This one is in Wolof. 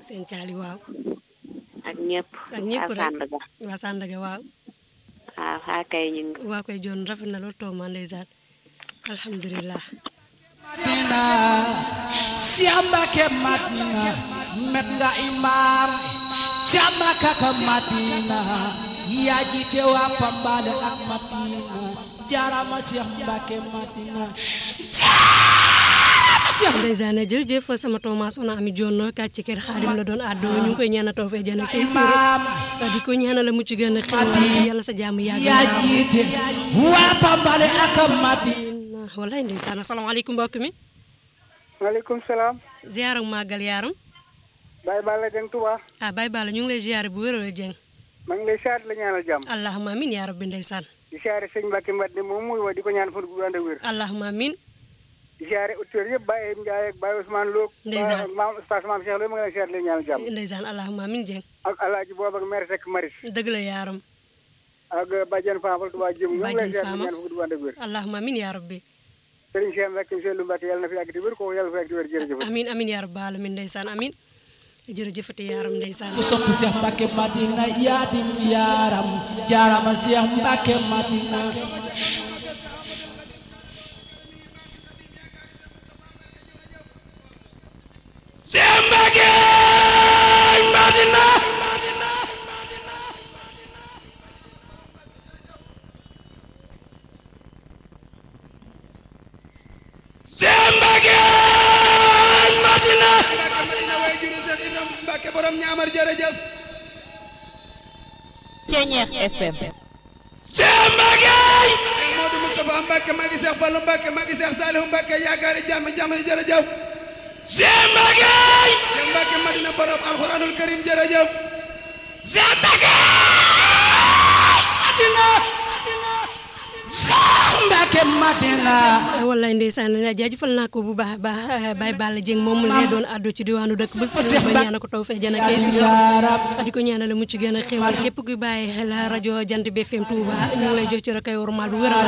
seen caali waaw ak ñëpp ak ñëpp waa rek Sandaga waa Sandaga waaw waaw xaa kay ñu ngi waa koy joon rafet na lool tooma ndeysaan alhamdulilah Madina Cheikh Mbacke Madina met nga imam Cheikh Mbacke ka Madina yaa jiite waa Pambale ak Madina jaarama Cheikh Mbacke Madina jaarama Cheikh ndeysaan jërëjëf sama tooma sona ami joon kàcc ci kër xaadim la doon àddoo ñu ngi koy ñaanal taw fee jana kay siiro imam di ko ñaanal la mucc gën a xewal yàlla sa jàmm yàgg yaa jiite waa Pambale ak Madina wallaay ndeysaan asalaamaaleykum mbokk mi maaleykum salaam ziaram màggal yaaram Baye Balla Dieng Touba ah Baye Balla ñu ngi lay ziare bu wér a jeng maa ngi lay siyaare la ñaanal jàmm allahumma amin yaa rabbi ndeysaan di siyaare sëñ Mbacke Mbadne moom muy wa di ko ñaan fan gu ànd ak wér allahumma amin di siyaare auditeurs yëpp Baye Ndiaye ak Baye Ousmane Lo Ndeysaan. Ba- maam Oustaz Maam Cheikh Lo ma ngi leen siyaare la ñaanal jàmm ndeysaan allahumma amin jeng ak Alaaji Boobu ak maire Seck Maris dëgg la yaaram ak Badiane Fafal Touba Jëm ñoo ngi lay Badiane siyaare la Fama. ñaan fan gu ànd ak wér allahumma amin yaa rabbi Serigne Cheikh Mbacke monsieur Lu Mbacke yàlla na fi yàgg di wér ko yàlla fi yàgg di wér jërëjëf amin amin yaa rabbi alamin ndeysaan amin jërëjëfati yaaram ndeysaan ku sopp Cheikh Mbacke Madina yaa di yaaram jaarama Cheikh Mbacke Madina Cheikh Mbacke Madina Cheikh Mbacke Madina Mbacke borom ñaamar jërëjëf Ceñeex FM Cheikh Mbacke Modou Moustapha Mbacke maa ngi Seex Fallu Mbacke maa ngi Seex Saalihu Mbacke yaakaari jàmm jàmm jërëjëf Cheikh Mbacke Cheikh Mbacke Madina borom alxuraanul karim jërëjëf Cheikh Mbacke Madina Cheikh Mbacke Madina wallaay ndeysaan jaajëfal naa ko bu baax a baax Baye Balla Dieng moom mu lay doon àddu ci diwaanu dëkk ba si ba ñaanal ko taw fee jana kay si yaaram di ko ñaanal mu ci gën a xewal képp kuy bàyyi xel rajo jant bi FM Touba ñu ngi lay jox ci rek ay wormaal bu wér a wér